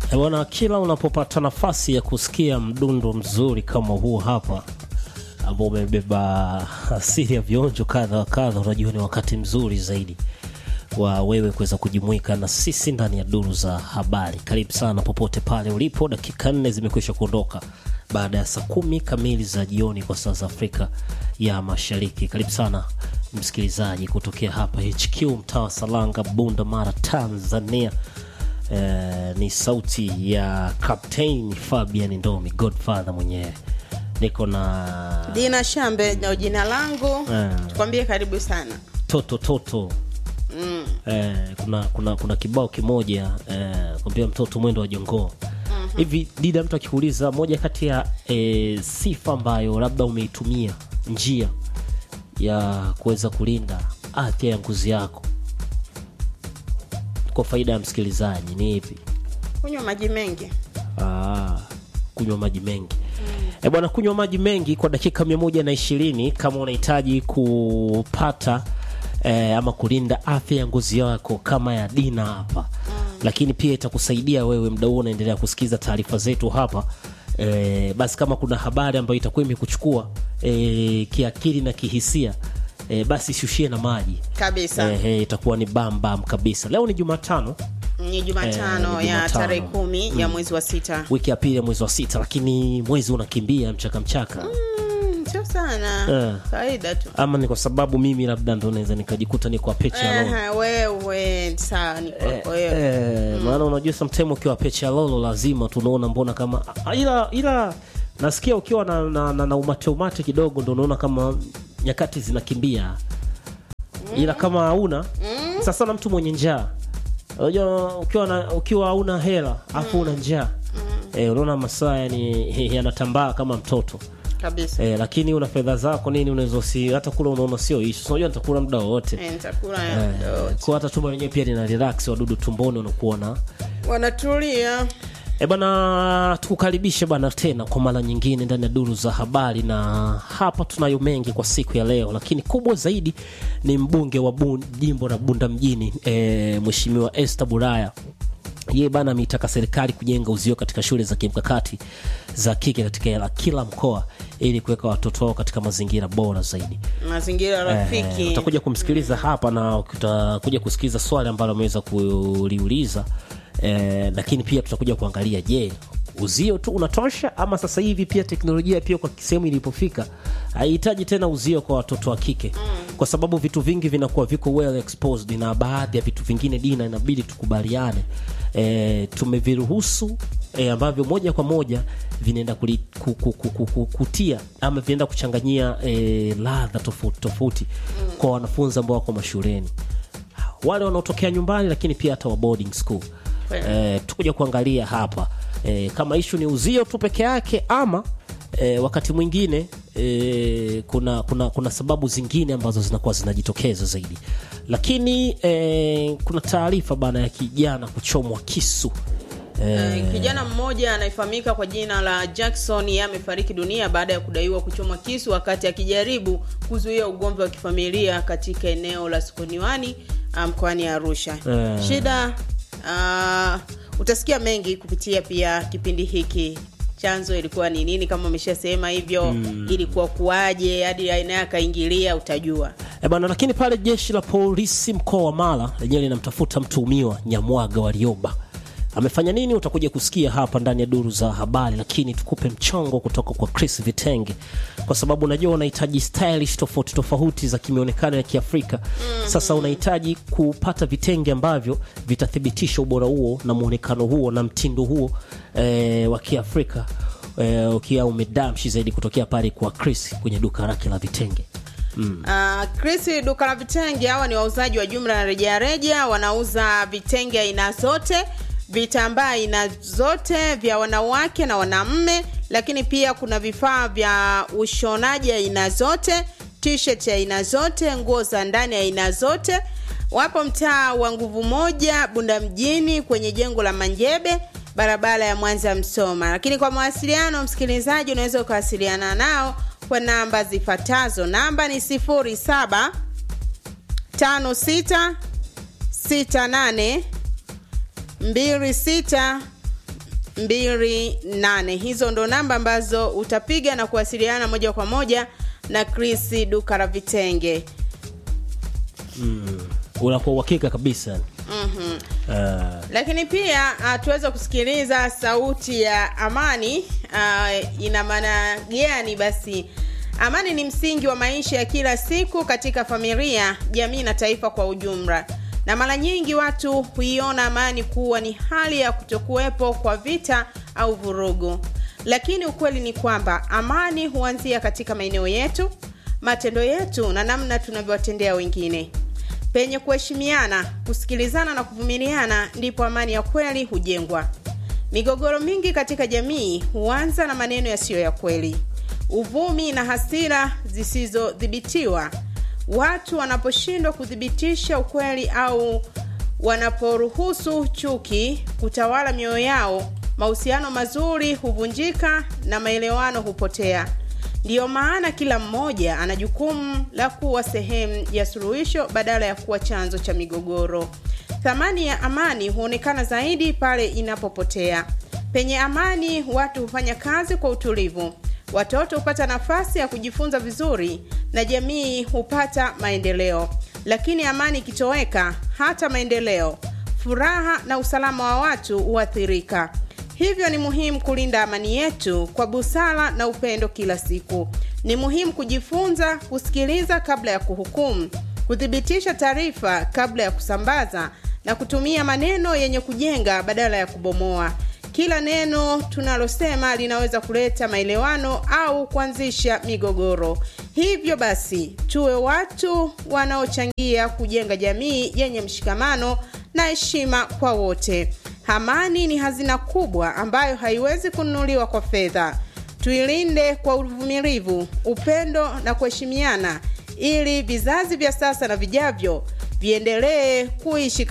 Eh, Bwana, kila unapopata nafasi ya kusikia mdundo mzuri kama huu hapa ambao umebeba asili ya vionjo kadha wa kadha, unajua ni wakati mzuri zaidi wa wewe kuweza kujumuika na sisi ndani ya duru za habari. Karibu sana popote pale ulipo. Dakika nne zimekwisha kuondoka baada ya saa kumi kamili za jioni kwa saa za Afrika ya Mashariki. Karibu sana msikilizaji kutokea hapa HQ mtaa wa Salanga, Bunda Mara, Tanzania. Eh, ni sauti ya Captain Fabian Ndomi, Godfather mwenyewe. Niko na Dina Shambe ndio jina langu. Eh. Tukwambie karibu sana. toto toto Mm. eh, kuna kuna kuna kibao kimoja eh, kwambia mtoto mwendo wa jongoo hivi dida mtu akikuuliza moja kati ya eh, sifa ambayo labda umeitumia njia ya kuweza kulinda afya ya ngozi yako kwa faida ya msikilizaji ni ipi Kunywa maji mengi. Ah, kunywa maji mengi e bwana kunywa maji mengi kwa dakika mia moja na ishirini kama unahitaji kupata eh, ama kulinda afya ya ngozi yako kama ya dina hapa lakini pia itakusaidia wewe mda huo unaendelea kusikiza taarifa zetu hapa eh, basi kama kuna habari ambayo itakuwa imekuchukua eh, kiakili na kihisia eh, basi shushie na maji Kabisa. eh, eh, itakuwa ni bam bam kabisa leo ni jumatano Ni Jumatano Eh, ni ya Jumatano. tarehe kumi ya mwezi wa sita. wiki ya pili ya mwezi wa sita lakini mwezi unakimbia mchaka mchaka Mm, Sio sana. Eh. Kawaida tu. ama ni kwa sababu mimi labda ndo naweza nikajikuta niko peche ya lolo Eh, wewe sawa ni kwako wewe. eh, maana unajua sometime ukiwa peche ya lolo lazima tunaona mbona kama ah, ila ila nasikia ukiwa na, na, na, na umate umate kidogo ndo unaona kama nyakati zinakimbia ila kama hauna sasa na mtu mwenye njaa unajua ukiwa na, ukiwa hauna hela afu una njaa eh, unaona masaa yani yanatambaa kama mtoto Kabisa. Eh, lakini una fedha zako nini unaweza usi hata kula unaona sio ishu. Unajua nitakula muda wowote. Eh, Nitakula Eh, ya kwa hata tumbo lenyewe pia lina relax wadudu tumboni unakuwa na wanatulia. E bana, tukukaribishe bana tena kwa mara nyingine ndani ya duru za habari, na hapa tunayo mengi kwa siku ya leo, lakini kubwa zaidi ni mbunge wa bun, jimbo la Bunda mjini e, Mheshimiwa Esther Buraya yeye bana ameitaka serikali kujenga uzio katika shule za kimkakati za kike katika kila mkoa ili kuweka watoto wao katika mazingira bora zaidi. Mazingira rafiki. Eh, utakuja kumsikiliza hapa na utakuja kusikiliza swali ambalo ameweza kuliuliza eh, lakini pia tutakuja kuangalia je uzio tu unatosha ama sasa hivi pia teknolojia pia kwa sehemu ilipofika haihitaji tena uzio kwa watoto wa kike kwa sababu vitu vingi vinakuwa viko well exposed na baadhi ya vitu vingine dina inabidi tukubaliane e, tumeviruhusu e, ambavyo moja kwa moja vinaenda kuli- ku, ku, ku, ku, ku, kutia ama vinaenda kuchanganyia e, ladha tofauti tofauti kwa wanafunzi ambao wako mashuleni wale wanaotokea nyumbani lakini pia hata wa boarding school Kweli. e, tukuja kuangalia hapa e, kama ishu ni uzio tu peke yake ama e, wakati mwingine e, kuna, kuna, kuna sababu zingine ambazo zinakuwa zinajitokeza zaidi lakini e, kuna taarifa bana ya kijana kuchomwa kisu Eh, kijana mmoja anayefahamika kwa jina la Jackson yeye amefariki dunia baada ya kudaiwa kuchomwa kisu wakati akijaribu kuzuia ugomvi wa kifamilia katika eneo la Sokoniwani ah, mkoani Arusha. Eh. Shida ah, utasikia mengi kupitia pia kipindi hiki. Chanzo ilikuwa ni nini? Kama umeshasema hivyo, ilikuwa kuwaje hadi aina akaingilia, utajua. E bana, lakini pale jeshi la polisi mkoa wa Mara lenyewe linamtafuta mtuhumiwa Nyamwaga Warioba. Amefanya nini? Utakuja kusikia hapa ndani ya duru za habari, lakini tukupe mchongo kutoka kwa Chris Vitenge, kwa sababu unajua unahitaji stylish tofauti tofauti za kimionekano ya Kiafrika. Sasa unahitaji kupata vitenge ambavyo vitathibitisha ubora huo na muonekano huo na mtindo huo e, wa Kiafrika e, ukiwa umedamshi zaidi kutokea pale kwa Chris kwenye duka lake la vitenge. Uh, Chris duka la vitenge, hawa ni wauzaji wa jumla na rejareja, wanauza vitenge aina zote, vitambaa aina zote vya wanawake na wanaume, lakini pia kuna vifaa vya ushonaji aina zote, t-shirt aina zote, nguo za ndani aina zote. Wapo mtaa wa nguvu moja Bunda mjini kwenye jengo la Manjebe barabara ya Mwanza Msoma. Lakini kwa mawasiliano, msikilizaji, unaweza ukawasiliana nao kwa namba zifuatazo. Namba ni 07 56 68 26 28 hizo ndo namba ambazo utapiga na kuwasiliana moja kwa moja na chris duka la vitenge mm. unakuwa uhakika kabisa mm-hmm. uh, lakini pia uh, tuweze kusikiliza sauti ya amani uh, ina maana gani basi amani ni msingi wa maisha ya kila siku katika familia jamii na taifa kwa ujumla na mara nyingi watu huiona amani kuwa ni hali ya kutokuwepo kwa vita au vurugu lakini ukweli ni kwamba amani huanzia katika maeneo yetu matendo yetu na namna tunavyowatendea wengine penye kuheshimiana kusikilizana na kuvumiliana ndipo amani ya kweli hujengwa migogoro mingi katika jamii huanza na maneno yasiyo ya kweli uvumi na hasira zisizodhibitiwa watu wanaposhindwa kuthibitisha ukweli au wanaporuhusu chuki kutawala mioyo yao mahusiano mazuri huvunjika na maelewano hupotea ndiyo maana kila mmoja ana jukumu la kuwa sehemu ya suluhisho badala ya kuwa chanzo cha migogoro thamani ya amani huonekana zaidi pale inapopotea penye amani watu hufanya kazi kwa utulivu watoto hupata nafasi ya kujifunza vizuri na jamii hupata maendeleo lakini amani ikitoweka hata maendeleo furaha na usalama wa watu huathirika hivyo ni muhimu kulinda amani yetu kwa busara na upendo kila siku ni muhimu kujifunza kusikiliza kabla ya kuhukumu kuthibitisha taarifa kabla ya kusambaza na kutumia maneno yenye kujenga badala ya kubomoa kila neno tunalosema linaweza kuleta maelewano au kuanzisha migogoro hivyo basi tuwe watu wanaochangia kujenga jamii yenye mshikamano na heshima kwa wote amani ni hazina kubwa ambayo haiwezi kununuliwa kwa fedha tuilinde kwa uvumilivu upendo na kuheshimiana ili vizazi vya sasa na vijavyo viendelee kuishi